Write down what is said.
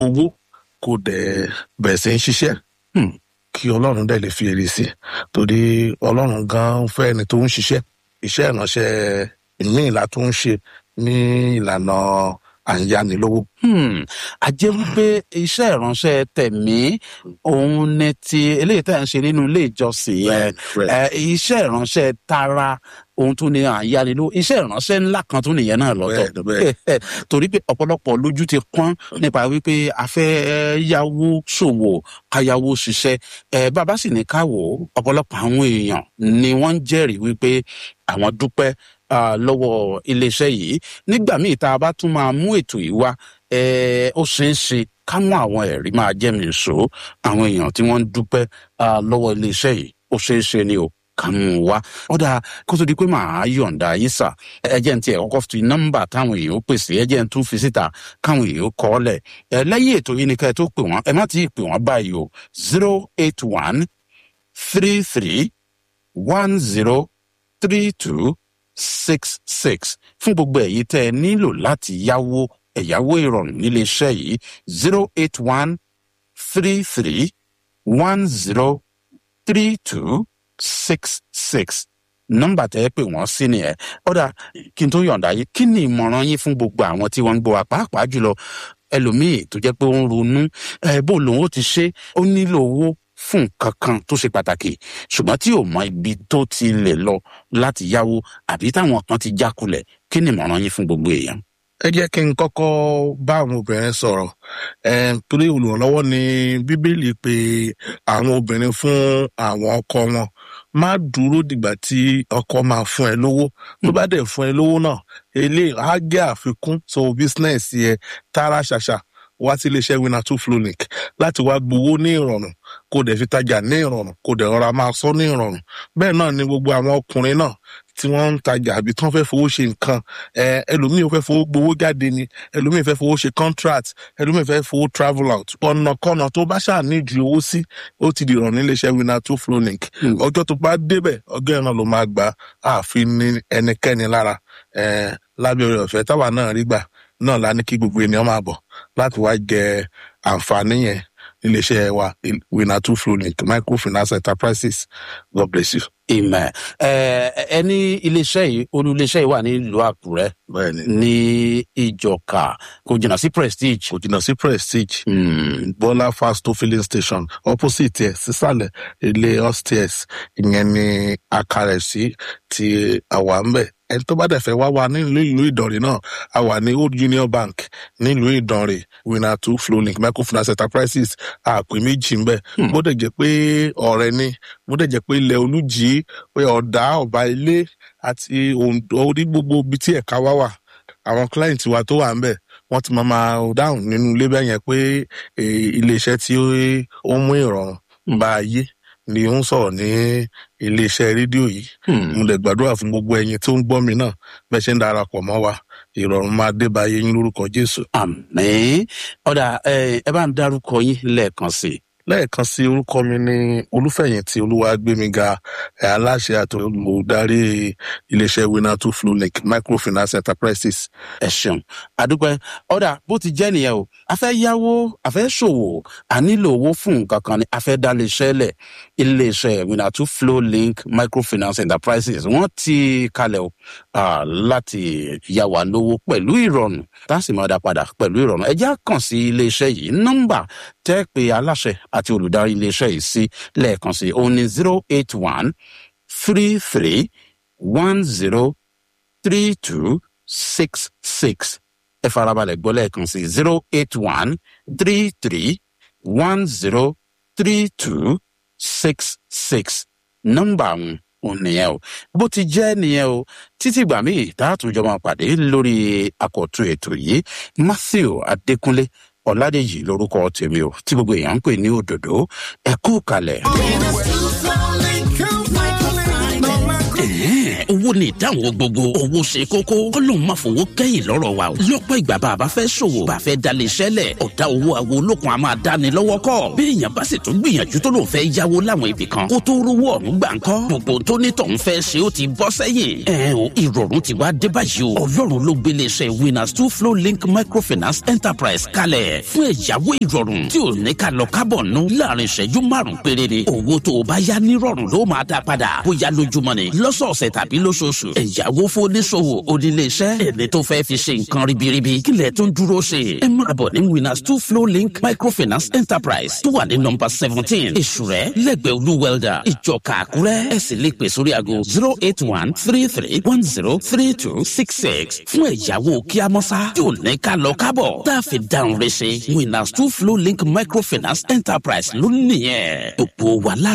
owó kò dẹ̀ bẹ̀rẹ̀ sí ń ṣiṣẹ́ Hmm. kí ọlọ́run dẹ̀ lè fi èrè sí i torí ọlọ́run gan fẹ́ ẹni tó ń ṣiṣẹ́ iṣẹ́ ìránṣẹ́ ìmíì la tó ń ṣe ní ìlànà àyánilówó. Hmm. a jẹ́ wípé iṣẹ́ ìránṣẹ́ tẹ̀mí òun ni ti eléyìí tẹ̀ ń ṣe nínú ilé ìjọsìn yẹn ẹ iṣẹ́ ìránṣẹ́ tara ohun tó ní àyánilówó iṣẹ́ ìránṣẹ́ ńlá kan tó nìyẹn náà lọ́tọ̀ Bẹ́ẹ̀, bẹ́ẹ̀. torí pé ọ̀pọ̀lọpọ̀ lójú ti pọ́n nípa wípé a fẹ́ yáwó ṣòwò káyáwó ṣiṣẹ́ ẹ bàbá sì ní káwò ọ̀pọ̀lọpọ̀ àwọn èèyàn ni wọ́n ń jẹ́rìí wípé àwọn dúpẹ́ ah, lọ́wọ́ iléeṣẹ́ yìí nígbà míì tá a bá tún máa mú ètò yìí wá ẹ ó ṣeé ṣe ká mú àwọn ẹ̀rí máa jẹ́ mi sọ àwọn èèyàn tí wọ́n ń dúpẹ́ ah, lọ́wọ́ iléeṣẹ́ yìí ó ṣeé ṣe ni o ká mú un wá ọ̀dà kó tó di pé màá yọ̀ǹda yín sà ẹ jẹ́ n tiẹ̀ kọ́kọ́ fi nọ́mbà táwọn èèyàn ó pèsè ẹ jẹ́ n tún fi síta káwọn èèyàn ó kọ́ ọ lẹ̀ ẹ lẹ́yìn ètò yìí ni ká ẹ tó pè wọ́n ẹ má ti pè wọ́n báyìí o zero eight one three three one zero three two six six fún gbogbo èyí tẹ́ ẹ nílò láti yáwó ẹ̀yáwó ìrọ̀rùn nílé iṣẹ́ yìí zero eight one three three one zero three two six six nọ́mbà tẹ́ ẹ pè wọ́n sí nìyẹn ọ̀dà kí n tó yọ̀ǹda yìí kí ni ìmọ̀ràn yín fún gbogbo àwọn tí wọ́n ń gbọ́ wa pàápàá jùlọ ẹlòmíì tó jẹ́ pé ó ń ronú ẹ bó lòun ó ti ṣe ó nílò owó fún nǹkan kan tó ṣe pàtàkì ṣùgbọ́n tí ò mọ ibi tó ti lè lọ láti yáwó àbí táwọn kan ti jákulẹ̀ kí ni ìmọ̀ràn yín fún gbogbo èèyàn. ẹ jẹ́ kí n kọ́kọ́ bá àwọn obìnrin sọ̀rọ̀ eh, torí olùrànlọ́wọ́ ni bíbélì pé àwọn obìnrin fún àwọn ọkọ wọn má dúró dìgbà tí ọkọ máa fún ẹ lówó tó bá dẹ̀ fún ẹ lówó náà eléyìí á jẹ́ àfikún so business yẹ tààrà ṣàṣà wá sí iléeṣẹ́ winner two flow link láti wá gbowó ní ìrọ̀rùn kó dẹ̀ fi tajà ní ìrọ̀rùn kó dẹ̀ rọra máa sọ ní ìrọ̀rùn bẹ́ẹ̀ náà ni gbogbo àwọn ọkùnrin náà tí wọ́n ń tajà àbí tí wọ́n fẹ́ fowó ṣe nǹkan ẹ ẹlòmíì fẹ́ fowó gbowó jáde ni ẹlòmíì fẹ́ fowó ṣe contract ẹlòmíì fẹ́ fowó travel out ọ̀nàkọ́nà tó bá ṣáà ní ju owó sí ó ti di ìrọ̀rùn níléeṣẹ́ winner two flow link Hmm. ọjọ́ tó bá débẹ̀ ọjọ́ yẹn náà ló máa gbà ààfin ní ẹnikẹ́ni lára ẹ lábẹ́ orí ọ̀fẹ́ táwa náà rí gbà náà la ní kí gbogbo ènìyàn máa bọ̀ láti wá jẹ àǹfààní yẹn níléeṣẹ́ wa winner two flow link microfinance enterprises god bless you. ìmọ̀ ẹ ẹ ní iléeṣẹ́ yìí olú iléeṣẹ́ yìí wà nílùú àkúrẹ́ bẹ́ẹ̀ni ní ìjọka kò jìnnà sí prestige. kò jìnnà sí prestige Hmm. bọ́lá fast tó filling station opposite ẹ̀ sísàlẹ̀ ilé upstairs ìyẹn ni àkàrẹ̀ sí ti àwa ń bẹ̀ ẹni tó bá dẹ̀ fẹ́ wá wa nílùú ìlú ìdànrè náà a wà ní old union bank nílùú ìdànrè winner two flowlink microfinance enterprises àpè méjì ń bẹ̀ Hmm. bó dẹ̀ jẹ́ pé ọ̀rẹ́ ni bó dẹ̀ jẹ́ pé ilẹ̀ olújì pé ọ̀dà ọ̀bà ilé àti Oǹdó orí gbogbo ibi tí ẹ̀ka wá wà àwọn client wa tó wà ń bẹ̀ wọ́n ti máa máa dáhùn nínú ilé bẹ́ẹ̀ yẹn pé eh, iléeṣẹ́ tí ó ń mú ìrọ̀rùn bá ayé ni ó ń sọ̀rọ̀ ní iléeṣẹ́ rédíò yìí Hmm. mo lè gbàdúrà fún gbogbo ẹyin tó ń gbọ́ mi náà bẹ́ẹ̀ ṣe ń darapọ̀ mọ́ wa ìrọ̀rùn máa dé bá ayé yín lórúkọ jésù. àmì ọ̀dà ẹ ẹ bá ń dárúkọ yín lẹ́ẹ̀kan sí i. lẹ́ẹ̀kan sí orúkọ mi ní olúfẹ̀yìntì olúwàgbémiga ẹ̀ aláṣẹ àti olùdarí iléeṣẹ́ winner two flow link microfinance enterprises. ẹ ṣeun àdúpẹ́ ọ̀dà bó ti jẹ́ nìyẹn o a fẹ́ yáwó a fẹ́ ṣòwò a nílò owó fún nǹkan kan ni a fẹ́ dá iléeṣẹ́ lẹ̀ iléeṣẹ́ winner two flow link microfinance enterprises wọ́n ti kalẹ̀ o ah, láti yá wa lówó pẹ̀lú ìrọ̀rùn tá a sì máa dá padà pẹ̀lú ìrọ̀rùn ẹ já kàn sí iléeṣẹ́ yìí nọ́mbà tẹ́ pé aláṣẹ àti olùdarí iléeṣẹ́ yìí sí lẹ́ẹ̀kan sí òun ni zero eight one three three one zero three two six six ẹ farabalẹ̀ gbọ́ lẹ́ẹ̀kan sí zero eight one three three one zero three two six six nọ́mbà àwọn òun nìyẹn o bó ti jẹ́ nìyẹn o títí ìgbà míì tààtúnjọ máa pàdé lórí àkọ́tún ètò yìí matthew adékúnlé ọ̀làdèjì lórúkọ tèmi o tí gbogbo èèyàn ń pè ní òdòdó ẹ kú kalẹ̀. Ẹ̀hẹ́n, owó ni ìdáhùn gbogbo owó ṣe kókó kọ́lọ́hún máa fowó kẹ́yìn lọ́rọ̀ wa o lọ́pọ̀ ìgbà bá a bá fẹ́ ṣòwò bá a fẹ́ dalẹ̀ iṣẹ́ lẹ̀ ọ̀dà owó àwọn olókun a máa dáni lọ́wọ́ kọ́ bí èèyàn bá sì tún gbìyànjú tó lòun fẹ́ yáwó láwọn ibì kan kó tó rówó ọ̀hún gbà ń kọ́ gbogbo tó ní tọ̀hún fẹ́ ṣe ó ti bọ́ sẹ́yìn ẹ̀ o ìrọ̀rùn ti wá dé báyìí o ọlọ́run ló gbélé iṣẹ́ winners two flow link microfinance enterprise kalẹ̀ fún ẹ̀yáwó ìrọ̀rùn tí ò ní ká lọ kábọ̀ nù láàrin ìṣẹ́jú márùn péré ni owó tó o bá yá nírọ̀rùn ló máa dá padà bóyá lójúmọ́ ni lọ́sọ̀ọ̀sẹ̀ tàbí lóṣooṣù ẹ̀yáwó fóníṣòwò oníléeṣẹ́ ẹni tó fẹ́ fi ṣe nǹkan ribiribi kílẹ̀ tó ń dúró ṣe ẹ máa bọ̀ ní winners two flow link microfinance enterprise tó wà ní nọmba seventeen èṣùrẹ́ lẹ́gbẹ̀ẹ́ olú welder ìjọka àkúrẹ́ ẹ sì lè pè sórí aago zero eight one three three one zero three two six six fún ẹ̀yáwó kíámọ́sá tí ò ní ká lọ kábọ̀ tá a fi dáhùn rẹ̀ ṣe winners two flow link microfinance enterprise ló nìyẹn gbogbo wa lá